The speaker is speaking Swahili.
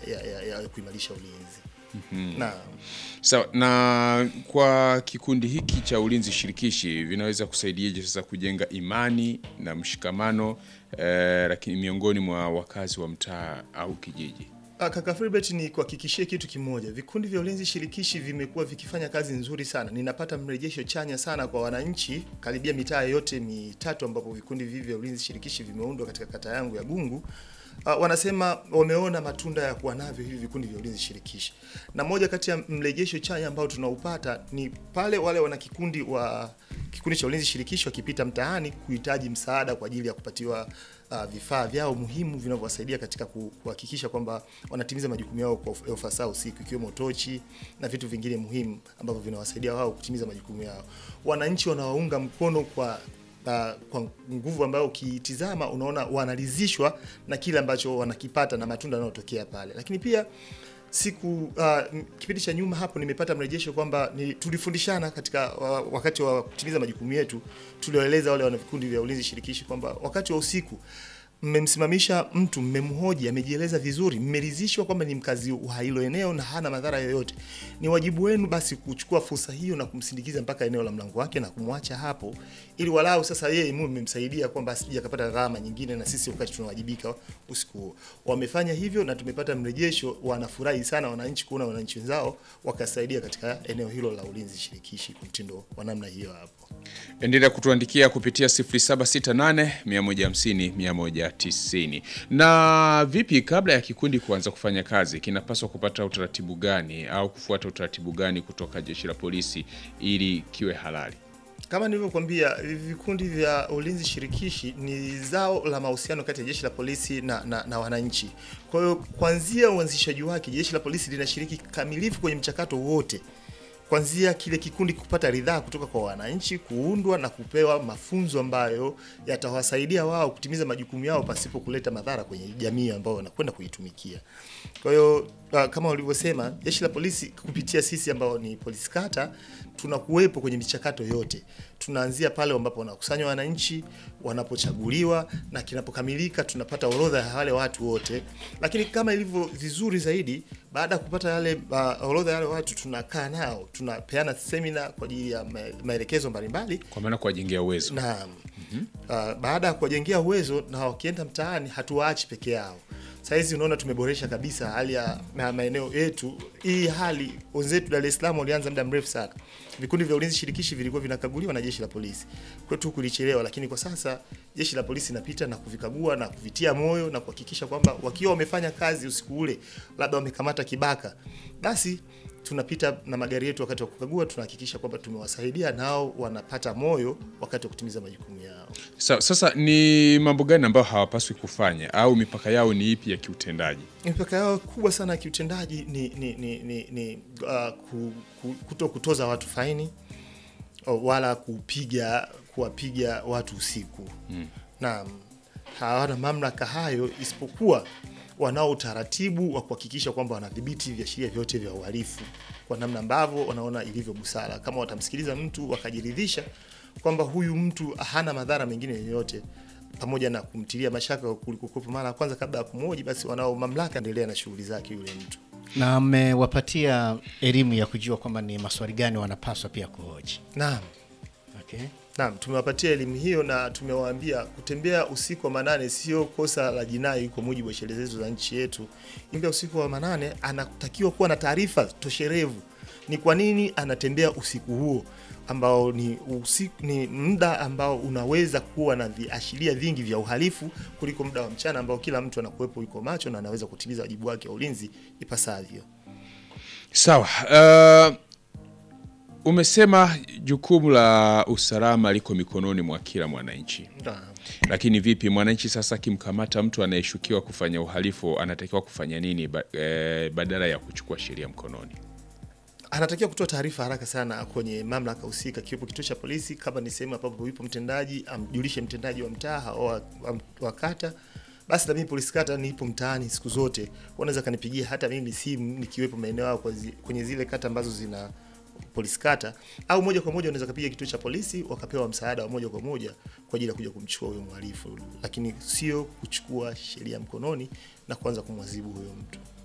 ya, ya, ya kuimarisha ulinzi na Sawa, na kwa kikundi hiki cha ulinzi shirikishi vinaweza kusaidiaje sasa kujenga imani na mshikamano eh, lakini miongoni mwa wakazi wa mtaa au kijiji? Ah, Kaka Filbert ni kuhakikishie kitu kimoja. Vikundi vya ulinzi shirikishi vimekuwa vikifanya kazi nzuri sana. Ninapata mrejesho chanya sana kwa wananchi karibia mitaa yote mitatu ambapo vikundi hivi vya ulinzi shirikishi vimeundwa katika kata yangu ya Gungu. Uh, wanasema wameona matunda ya kuwa navyo hivi vikundi vya ulinzi shirikishi, na moja kati ya mrejesho chanya ambao tunaupata ni pale wale wana kikundi wa kikundi cha ulinzi shirikishi wakipita mtaani kuhitaji msaada kwa ajili ya kupatiwa uh, vifaa vyao muhimu vinavyowasaidia katika ku- kuhakikisha kwamba wanatimiza majukumu yao kwa uf- ufasaha usiku, ikiwemo tochi na vitu vingine muhimu ambavyo vinawasaidia wao kutimiza majukumu yao. Wananchi wanawaunga mkono kwa uh, kwa nguvu ambayo ukitizama unaona wanaridhishwa na kile ambacho wanakipata na matunda yanayotokea pale, lakini pia siku uh, kipindi cha nyuma hapo nimepata mrejesho kwamba ni tulifundishana katika wa, wakati wa kutimiza majukumu yetu, tulioeleza wale wana vikundi vya ulinzi shirikishi kwamba wakati wa usiku mmemsimamisha mtu, mmemhoji, amejieleza vizuri, mmeridhishwa kwamba ni mkazi wa hilo eneo na hana madhara yoyote, ni wajibu wenu basi kuchukua fursa hiyo na kumsindikiza mpaka eneo la mlango wake na kumwacha hapo, ili walau sasa yeye mume mmemsaidia kwamba asije akapata gharama nyingine, na sisi wakati tunawajibika usiku huo. Wamefanya hivyo na tumepata mrejesho, wanafurahi sana wananchi kuona wananchi wenzao wakasaidia katika eneo hilo la ulinzi shirikishi kwa mtindo wa namna hiyo hapo. Endelea kutuandikia kupitia 0768 150 190. Na vipi, kabla ya kikundi kuanza kufanya kazi, kinapaswa kupata utaratibu gani au kufuata utaratibu gani kutoka jeshi la polisi ili kiwe halali? Kama nilivyokuambia, vikundi vya ulinzi shirikishi ni zao la mahusiano kati ya jeshi la polisi na, na, na wananchi. Kwa hiyo kuanzia uanzishaji wake, jeshi la polisi linashiriki kikamilifu kwenye mchakato wote, kuanzia kile kikundi kupata ridhaa kutoka kwa wananchi, kuundwa na kupewa mafunzo ambayo yatawasaidia wao kutimiza majukumu yao pasipo kuleta madhara kwenye jamii ambayo wanakwenda kuitumikia. Kwa hiyo uh, kama ulivyosema, jeshi la polisi kupitia sisi ambao ni polisi kata tunakuwepo kwenye michakato yote. Tunaanzia pale ambapo wanakusanywa wananchi, wanapochaguliwa na kinapokamilika, tunapata orodha ya wale watu wote. Lakini kama ilivyo vizuri zaidi, baada ya kupata yale uh, orodha ya wale watu, tunakaa nao, tunapeana semina kwa ajili ya ma- maelekezo mbalimbali Kwa maana kuwajengea uwezo. Naam. Uh, baada ya kuwajengea uwezo na wakienda mtaani hatuwaachi peke yao. Saizi unaona tumeboresha kabisa hali ya ma- maeneo yetu. Hii hali wenzetu Dar es Salaam walianza muda mrefu sana. Vikundi vya ulinzi shirikishi vilikuwa vinakaguliwa na jeshi la polisi. Kwetu kulichelewa, lakini kwa sasa jeshi la polisi linapita na kuvikagua na kuvitia moyo na kuhakikisha kwamba wakiwa wamefanya kazi usiku ule, labda wamekamata kibaka, basi tunapita na magari yetu wakati wa kukagua, tunahakikisha kwamba tumewasaidia nao wanapata moyo wakati wa kutimiza majukumu yao. Sa, sasa ni mambo gani ambayo hawapaswi kufanya au mipaka yao ni ipi ya kiutendaji? Mipaka yao kubwa sana ya kiutendaji ni, ni, ni, ni, ni uh, ku, ku, kuto kutoza watu faini o, wala kupiga kuwapiga watu usiku mm. Naam, hawana mamlaka hayo isipokuwa wanao utaratibu wa kuhakikisha kwamba wanadhibiti viashiria vyote vya uhalifu kwa namna ambavyo wanaona ilivyo busara. Kama watamsikiliza mtu wakajiridhisha kwamba huyu mtu hana madhara mengine yoyote, pamoja na kumtilia mashaka kulikokuwepo mara ya kwanza kabla ya kumhoji, basi wanao mamlaka endelea na shughuli zake yule mtu. na mmewapatia elimu ya kujua kwamba ni maswali gani wanapaswa pia kuhoji. Naam. Okay. Naam, tumewapatia elimu hiyo na tumewaambia kutembea usiku wa manane sio kosa la jinai kwa mujibu wa sheria zetu za nchi yetu. Ingia usiku wa manane anatakiwa kuwa na taarifa tosherevu ni kwa nini anatembea usiku huo ambao ni usiku, ni muda ambao unaweza kuwa na viashiria vingi vya uhalifu kuliko muda wa mchana ambao kila mtu anakuwepo yuko macho na anaweza kutimiza wajibu wake wa ulinzi ipasavyo. Sawa. Uh, umesema jukumu la usalama liko mikononi mwa kila mwananchi, Naam. lakini vipi mwananchi sasa akimkamata mtu anayeshukiwa kufanya uhalifu anatakiwa kufanya nini ba, eh, badala ya kuchukua sheria mkononi? anatakiwa kutoa taarifa haraka sana kwenye mamlaka husika, kiwepo kituo cha polisi, kama ni sehemu ambapo yupo mtendaji, amjulishe mtendaji wa mtaa au wa, wa, wa kata. Basi na mimi polisi kata nipo mtaani siku zote, wanaweza kanipigia hata mimi simu nikiwepo maeneo yao kwa zi- kwenye zile kata ambazo zina polisi kata, au moja kwa moja unaweza kapiga kituo cha polisi wakapewa msaada wa moja kwa moja kwa ajili ya kuja kumchukua huyo mhalifu, lakini sio kuchukua sheria mkononi na kuanza kumwadhibu huyo mtu.